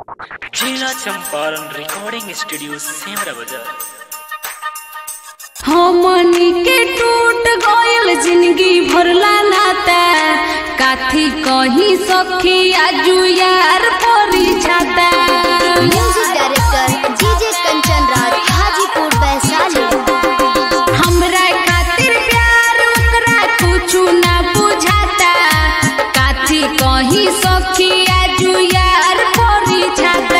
जिला Champaran recording studio Semra बाजार हमनी के टूट गयल जिंदगी भरला नाता काथी कहीं सखी आजू यार परी छाता music director DJ Kanchan Raj Hajipur Vaishali हमरा खातिर प्यार ओकरा कुछु ना बुझाता काथी कहीं सखी आजू यार परी छाता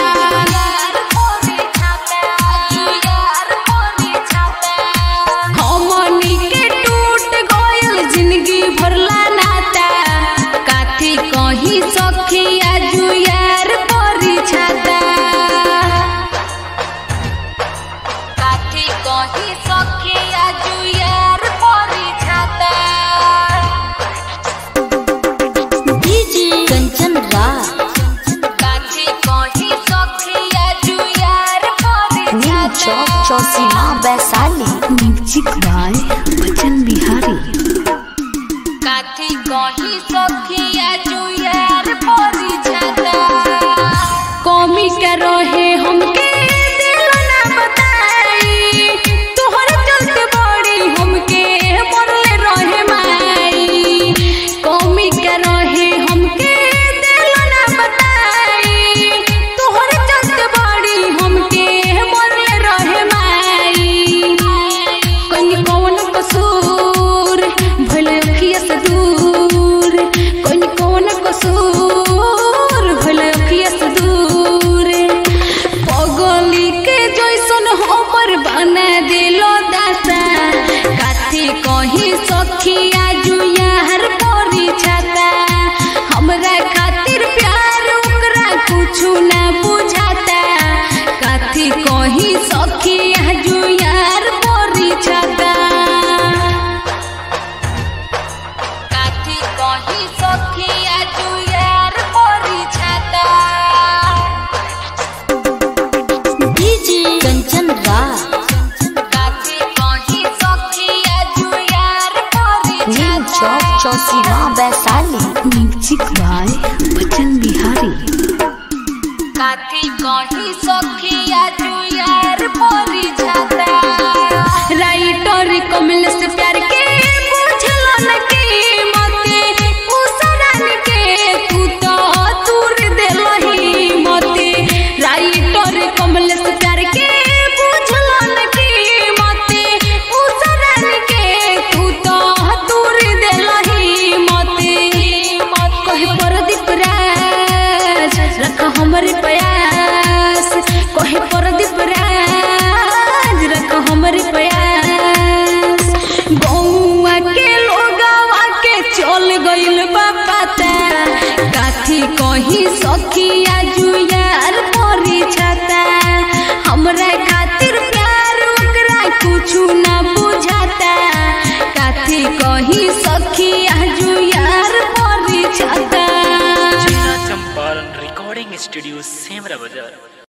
हमनी के टूट गयल जिंदगी भरला नाता काथी कहीं सखी आजू यार परी छाता काथी कहीं सखी आजू यार परी छाता डीजे कंचन राज काथी कहीं सखी आजू यार परी न्यू चौक चौसीमा वैशाली म्यूजिक बाय बच्चन बिहारी काथी कहीं सखी आजू यार परी छाता कमी के रहे हमके दिल ना बताई तोहर चलते बड़ी हमके मरले रहे माई कमी के रहे हमके दिल ना बताई तोहर चलते बड़ी हमके मरले रहे माई कहीं कौन कसूर भले अखिया से दूर कहीं कौन कसूर भले अखिया से दूर पगली के जैसन हमर बना दिलो दासा काथी कहीं सखी आजू यार परी छाता हमरा खातिर प्यार ओकरा कुछु ना बुझाता काथी कहीं सखी आजू यार परी छाता काथी कहीं सखी आजू यार परी छाता डीजे कंचन राज काथी कहीं सखी आजू यार परी न्यू छाता चौक चौसीमा वैशाली म्यूजिक बाय बच्चन बिहारी काथी कहीं सखी आजू यार परी छाता राइटर कमल से प्यार के बुझलन के मते उसरन के तू तो दूर देलही मते राइटर कमल से प्यार के बुझलन के मते उसरन के तू तो दूर देलही मते कहे परदीप राज रख हमरे प्रयास कहे परदीप राज रख हमरे प्रयास गौआ के लोगवा के चल गइल बा पता काथी कहीं सखी आजू यार परी छाता हमरा खातिर प्यार ओकरा कुछु ना बुझाता काथी कहीं सखी आजू यार परी छाता जिला चंपारण रिकॉर्डिंग स्टूडियो सेमरा बाजार